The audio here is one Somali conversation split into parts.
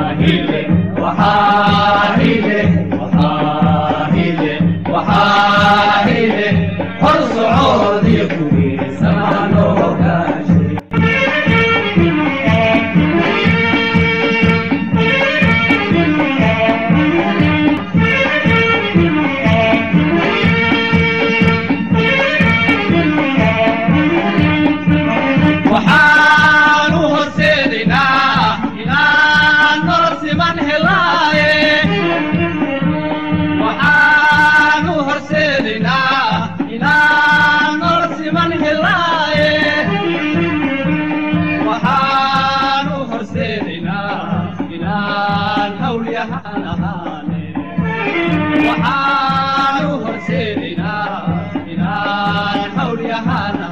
وحاهله وحاهله وحاهله وحاهله حرص عودي كوي سمانو كاشي waxaan u horseedaynaa inaan nolol siman helaaye waxaan u horseedaynaa inaan nolol siman helaaye waxaan u horseedaynaa inaan hawlyahaan ahaane waxaan u horseedaynaa inaan hawlyahaan ahaane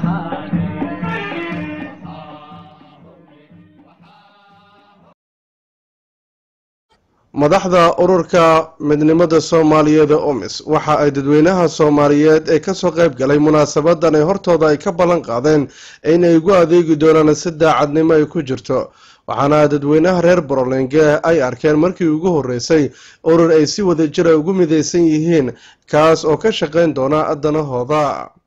madaxda ururka midnimada soomaaliyeed ee omis waxa ay dadweynaha soomaaliyeed ee kasoo qayb galay munaasabadan ay hortooda ay ka ballan qaadeen inay ugu adeegi doonaan si daacadnimo ay ku jirto waxaana dadweynaha reer borolenge ay arkeen markii ugu horeysay urur ay si wada jira ugu midaysan yihiin kaas oo ka shaqayn doona danahooda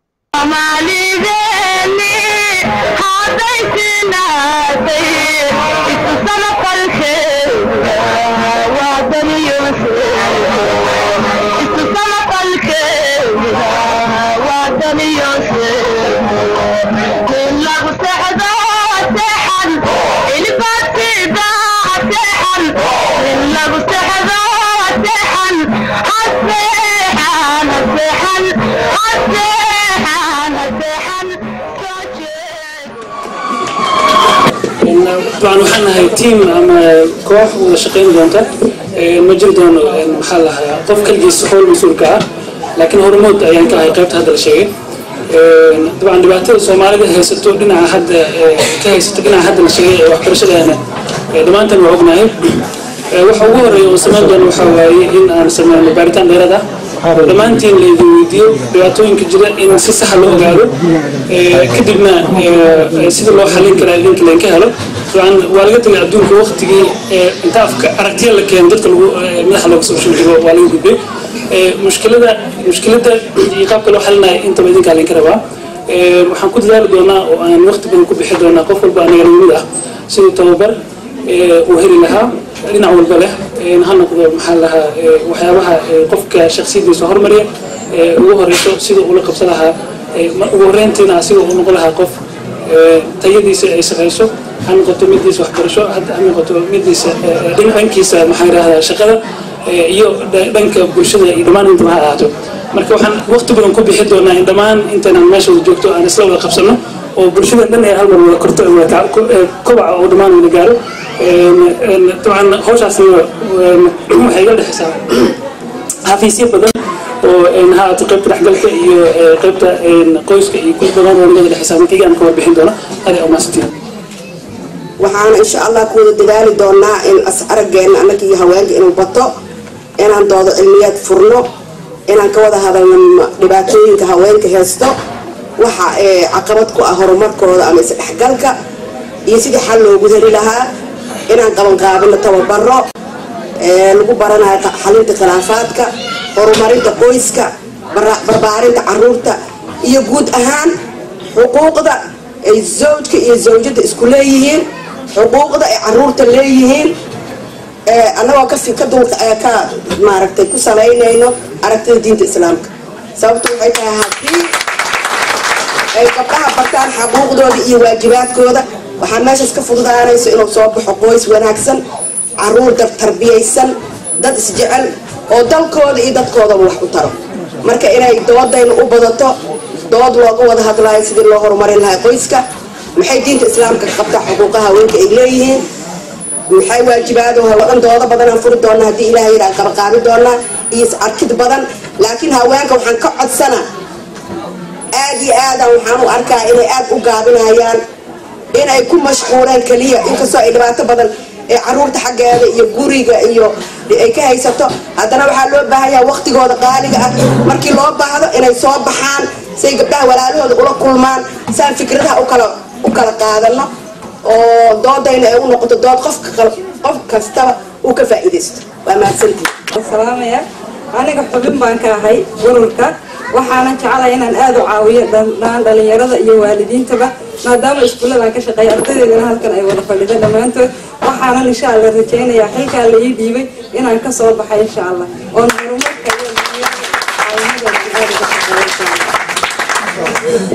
طبعا waxaan nahay team ama koox wada shaqayn doonta ma jiri doono maxaa lahaa qof kaligiis howl mas-uulka ah laakiin hormood ayaan ka ahay qaybta hadda la sheegay dabcan dhibaatada soomaalida haysato dhinaca hadda ka haysato dhinaca hadda la sheegay ee waxbarashadeena dhammaantan waa ognahay waxa ugu horeeya oo samayn doono waxaa waaye in aan sameyno baaritaan dheerad ah dhammaantiin laydin weydiiyo dhibaatooyinka jira in si saxa loo ogaado kadibna sida loo xalin karaa idinka laynka helo dabcan waa laga tagay adduunka waqtigii inta afka aragtiya la keeno dadka lagu madaxa looga soo shujiro waa laga gudbay mushkilada mushkilada iyo qaabka loo xalinayo intaba idinkaa laynka rabaa waxaan ku dadaali doonaa oo aan waqti badan ku bixi doonaa qof walba anaga namid ah sidii tababar uu heli lahaa dhinac walba leh ha noqdo maxaa lahaa waxyaabaha qofka shaksiyadiisa hormarya ugu horeyso sida ula qabsan lahaa ugu horeyntiina asiga uu noqon lahaa qof tayadiisa ay sareyso ha noqoto midiisa waxbarasho ha noqoto midiisa dhankiisa maxaa yidhahdaa shaqada iyo dhanka bulshada iyo dhammaan intaba ha ahaato marka waxaan waqti badan ku bixi doonaa in dhammaan intaynan meesha wada joogto aan isla wada qabsano oo bulshada dhan ee hal mar wada korto kobaca oo dhammaan wada gaaro dabcan hawshaasna waxay iga dhexaysaa xafiisyo badan oo ha ahaato qaybta dhexgalka iyo qaybta qoyska iyo kuwa badan oo nagada dhexaysaa marka igaan ka warbixin doona adaa umaasantiin waxaana insha allah ku wada dadaali doonaa in as araggeena annaga iyo haweenka inuu bato inaan doodo cilmiyaad furno inaan ka wada hadalno dhibaatooyinka haweenka haysto waxa ee caqabad ku ah horumarkooda ama isdhexgalka iyo sidii xal loogu heli lahaa inaan qabanqaabino tababaro lagu baranayo xalinta khilaafaadka horumarinta qoyska barbaarinta caruurta iyo guud ahaan xuquuqda ay zawjka iyo zawjada isku leeyihiin xuquuqda ay caruurta leeyihiin annagoo ka maaragtay ku salaynayno aragtida diinta islaamka sababto waxay tahay haddii ay gabdhaha bartaan xaquuqdooda iyo waajibaadkooda waxaa meeshaas ka fududaanayso inuu soo baxo qoys wanaagsan caruur dad tarbiyaysan dad isjecel oo dalkooda iyo dadkoodaba wax u taro marka inay doodayna u badato dood looga wada hadlaayo sidii loo horumarin lahaa qoyska maxay diinta islaamka ka qabtaa xuquuqaha haweenka ay leeyihiin maxay waajibaado wadan doodo badanaan furi doonaa haddii ilahay yidhaa qabaqaabi doonaa iyo is-arkid badan laakiin haweenka waxaan ka codsanaa aad iyo aadaan waxaan u arkaa inay aad u gaabinayaan inay ku mashquuleen keliya inkastoo ay dhibaato badan ee caruurta xaggeeda iyo guriga iyo ay ka haysato haddana waxaa loo baahanyaa waqtigooda qaaliga ah markii loo baahdo inay soo baxaan say gabdhaha walaalahooda ula kulmaan saan fikradaha ukala u kala qaadano oo doodayna ay u noqoto dood qofka qof kastaba uu ka faa'iidaysto waa mahadsantihi salaamaya aniga xubin baan ka ahay ururka waxaanan jecelahay inaan aada u caawiyo dhammaan dhalinyarada iyo waalidiintaba maadaama iskuulladan ka shaqeeya ardadeedana halkan ay wada fadhida dhammaantood waxaanan insha alla rajaynayaa xilkaa la ii dhiibay inaan ka soo baxay insha allah oon horumarka iyo caawimadan aada uga shaqeeyo insha allah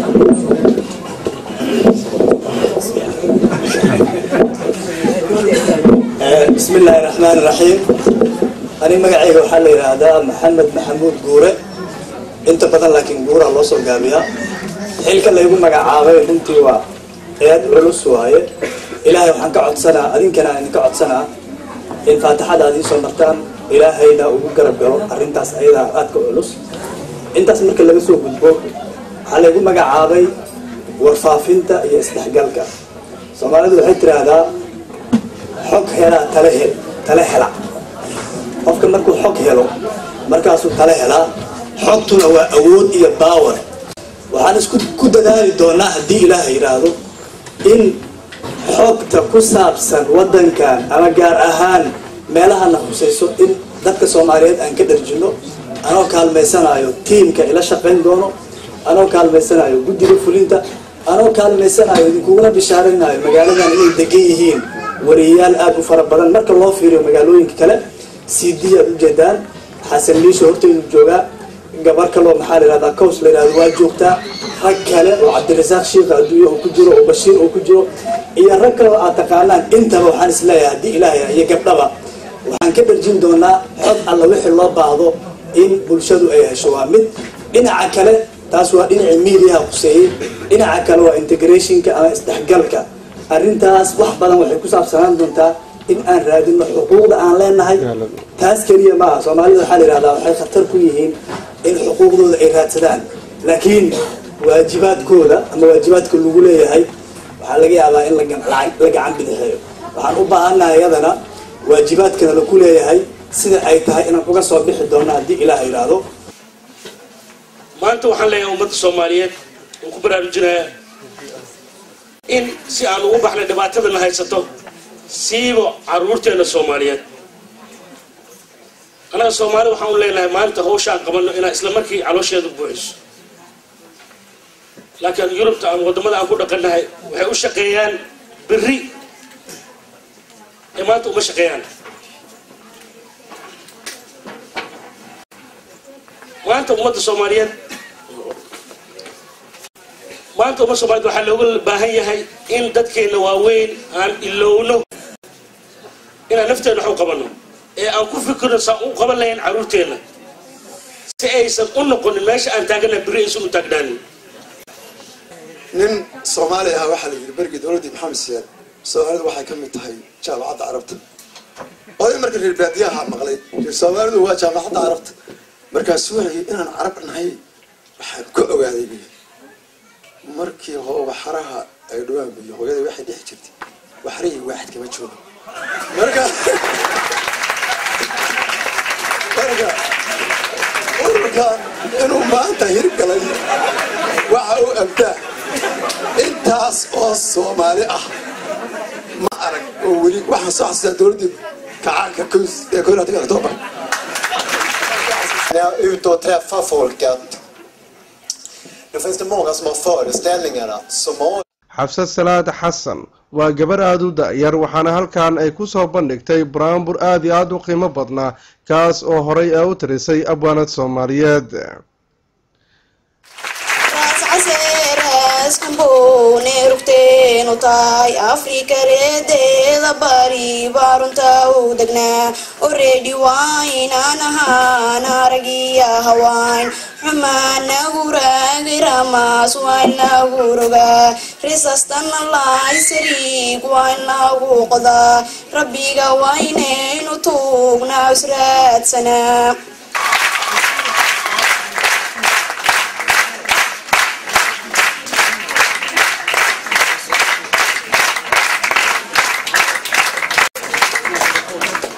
بسم الله الرحمن الرحيم أنا مقعيق وحال هذا محمد محمود قورة أنت بدل لكن قورة الله سو قابيها حيلك اللي يقول مقعاوي بنتي وا إياد علوس وهاي إلهي وحن كعد سنة أدين كان أن كعد سنة إن فاتحة هذه سمرتان إلهي دا وقرب قلو أرنتاس أيضا أدك علوس أنتاس مركا اللي بسوق بجبوك حال يقول مقعاوي warfaafinta iyo isdhexgalka soomaalidu waxay tiraahdaa xog helaa tale hel tale hela qofka markuu xog helo markaasuu tale helaa xogtuna waa awood iyo baawer waxaan isku ku dadaali doonaa haddii ilaaha yidhaahdo in xogta ku saabsan waddankan ama gaar ahaan meelahana khusayso in dadka soomaaliyeed aan ka dharjino anoo kaalmaysanayo tiimka ila shaqayn doono anoo kaalmaysanayo guddiga fulinta anoo kaalmaysanayo idinkuguna bishaaraynayo magaaladan inay degan yihiin wariyayaal aada u fara badan marka loo fiiriyo magaalooyinka kale c d aad ujeedaan xasan liisho horteydu joogaa gabar kaloo maxaa la yihahdaa cows la yihahdo waa joogtaa rag kale oo cabdirasaaq shiikha adduunya oo ku jiro oo bashiir oo ku jiro iyo rag kale oo aad taqaanaan intaba waxaan isleeyahay haddii ilaahay iyo gabdhaba waxaan ka dharjin doonaa xog alla wixii loo baahdo in bulshadu ay hesho waa mid dhinaca kale taas waa dhinacii mediaha kuseeyey dhinaca kale waa integrationka ama isdhexgalka arrintaas wax badan waxay ku saabsanaan doontaa in aan raadino xuquuqda aan leenahay taas keliya maaha soomaalida waxaa la yihahdaa waxay khatar ku yihiin in xuquuqdooda ay raadsadaan laakiin waajibaadkooda ama waajibaadka lagu leeyahay waxaa laga yaabaa in la gacan bidixeeyo waxaan u baahannahay iyadana waajibaadkana laku leeyahay sida ay tahay inaan uga soo bixi doono haddii ilaah yidhaahdo maanta waxaan leeyahay ummadda soomaaliyeed oo ku baraarujinayaa in si aan ugu baxnay dhibaatadana haysato siiba caruurteena soomaaliyeed annaga soomaali waxaan u leenahay maalinta hawshaan qabanno inaa isla markii caloosheedu buuxiso laakiin yurubta ama waddamada aan ku dhaqannahay waxay u shaqeeyaan berri ee maanta uma shaqeeyaan maanta ummadda soomaaliyeed maanta ummadda soomaaliyed waxaa looga baahan yahay in dadkeena waaweyn aan ilowno inaan nafteena wax u qabanno ee aan ku fikirno saan u qaban lahayn carruurteenna si aysan u noqonin meesha aan taagana berri aysan u taagnaanin nin soomaali ah waxaa la yidhi bergii dowladdii maxamed siyaad soomaalidu waxay ka mid tahay jaamacadda carabta oday marka reer baadiyaha maqlay reer soomaalidu waa jaamacadda carabta markaasu waxay inaan carab nahay waxaan ku ogaaday buyi markii waxaraha ay dhawaan buyi hooyada waxay dhex jirtay waxrahii waaxid kama joogo marka marka ururka inuu maanta hirgalay waxa uu abdaa intaas oo soomaali ah ma arag oo weli waxaan soo xasuustaa dowladdii kacaanka ee koo labaatan october När jag är ute och träffar folket då finns det många som har föreställningar att Somalia xabsad salaad xasan waa gabar aada u da-yar waxaana halkan ay ku soo bandhigtay buraanbur aada iyo aada u qiimo badnaa kaas oo horay a u tirisay abwaanad soomaaliyeed skambone rugteenu tahay afrika reedeeda bari baa runta u degnaa oredi waynaan ahaan aragiya hawaan xumaanagu raagiramaas waa inagu rogaa risastana laysariig waa inagu qodaa rabbiga waynaynu tuugnaa israadsanaa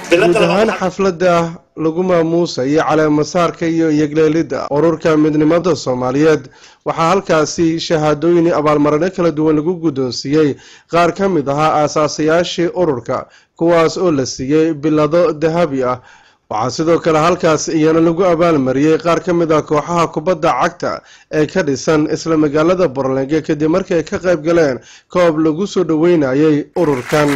guud ahaan xafladda lagu maamuusayay caleemasaarka iyo yegleelidda ururka midnimada soomaaliyeed waxaa halkaasi shahaadooyin abaalmarino kala duwan lagu guddoonsiiyey qaar ka mid ahaa aasaasayaashii ururka kuwaas oo la siiyey bilado dahabi ah waxaa sidoo kale halkaas iyana lagu abaalmariyey qaar ka mid ah kooxaha kubadda cagta ee ka dhisan isla magaalada borlenge kadib markii ay ka qayb galeen koob lagu soo dhoweynayay ururkan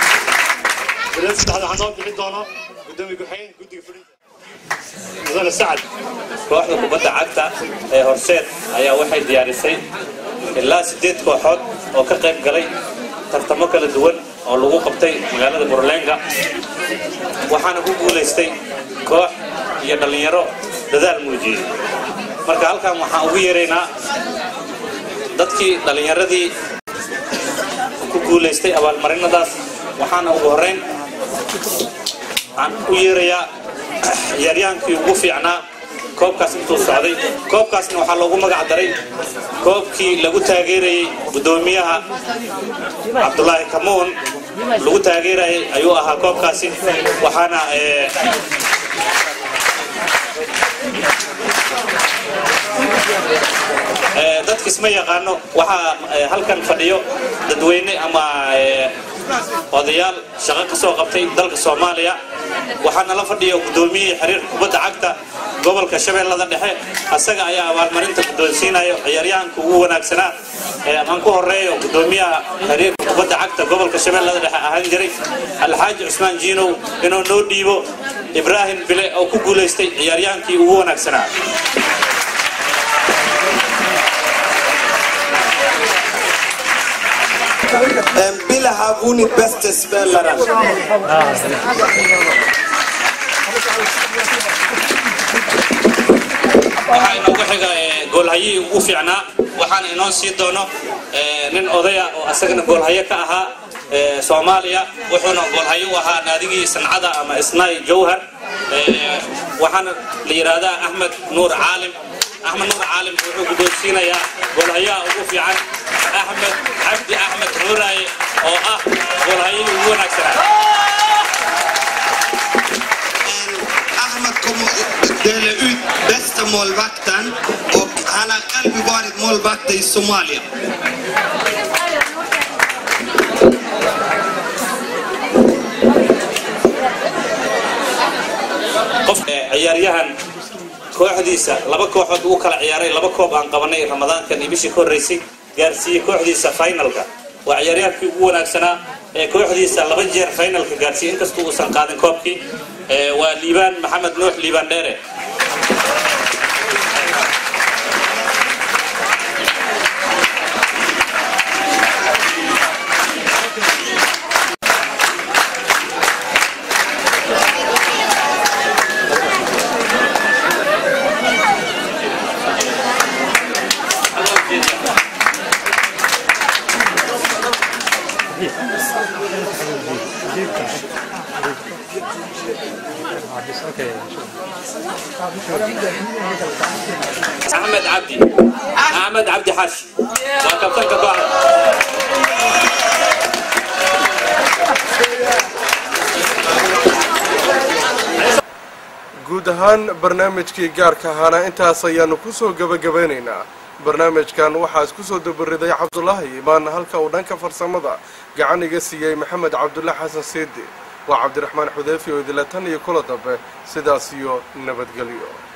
mudane sacad kooxda kubadda cagta ee horseed ayaa waxay diyaarisay ilaa siddeed kooxood oo ka qayb galay tartamo kala duwan oo lagu qabtay magaalada burlenga waxaana ku guulaystay koox iyo dhallinyaro dadaal muujiyey marka halkan waxaan ugu yeeraynaa dadkii dhallinyaradii ku guulaystay abaalmarinadaas waxaana ugu horrayn aan u yeerayaa ciyaaryaankii ugu fiicnaa koobkaas intuu socday koobkaasna waxaa loogu magac daray koobkii lagu taageerayey guddoomiyaha cabdulaahi kamuun lagu taageerayay ayuu ahaa koobkaasi waxaana dadka isma yaqaano waxaa halkan fadhiyo dadweyne ama odayaal shaqo ka soo qabtay dalka soomaaliya waxaana la fadhiya guddoomiyihii xiriirka kubadda cagta gobolka shabeellada dhexe asaga ayaa abaalmarinta guddoonsiinayo ciyaaryahanka ugu wanaagsanaa aan ku horeeyo guddoomiyaha xiriirka kubadda cagta gobolka shabeellada dhexe ahaan jiray alxaaji cusmaan jiinow inuu noo dhiibo ibraahim bile oo ku guulaystay ciyaaryahankii ugu wanaagsanaa Bila har vunnit bästa spelaren. waxaa inoogu xiga goolhayihii ugu fiicnaa waxaana inoo sii doono nin odaya oo asagana goolhaye ka ahaa soomaaliya wuxuuna goolhaye u ahaa naadigii sancada ama isnaay jawhar waxaana la yidhaahdaa axmed nuur caalim axmed nuur caalim wuxuu guddoonsiinayaa goolhayaha ugu fiican axmed cabdi axmed nuuraaye oo ah goolhayihii ugu wanaagsanaa Ahmed kommer att dela ut bästa målvakten och han har själv varit målvakt i Somalia. qof ciyaaryahan kooxdiisa laba kooxood uu kala ciyaaray laba koob aan qabanay ramadaankan iyo bishii ka horreysay gaarsiiyey kooxdiisa finalka waa ciyaaryahankii ugu wanaagsanaa ee kooxdiisa laba jeer finalka gaarsiiyey inkastoo uusan qaadin koobkii waa liibaan maxamed nuux liibaan dheere axmed cabdi axmed cabdi xash waa kabtanka kooxda guud ahaan barnaamijkii gaarka ahaana intaas ayaanu kusoo gebagabeynaynaa barnaamijkan waxaa isku soo dabariday cabdulaahi imaan halka uu dhanka farsamada gacan iga siiyey maxamed cabdulla xasan siidi waa cabdiraxmaan xudeyfi oo idila tan iyo kula dambe sidaas iyo nabadgelyo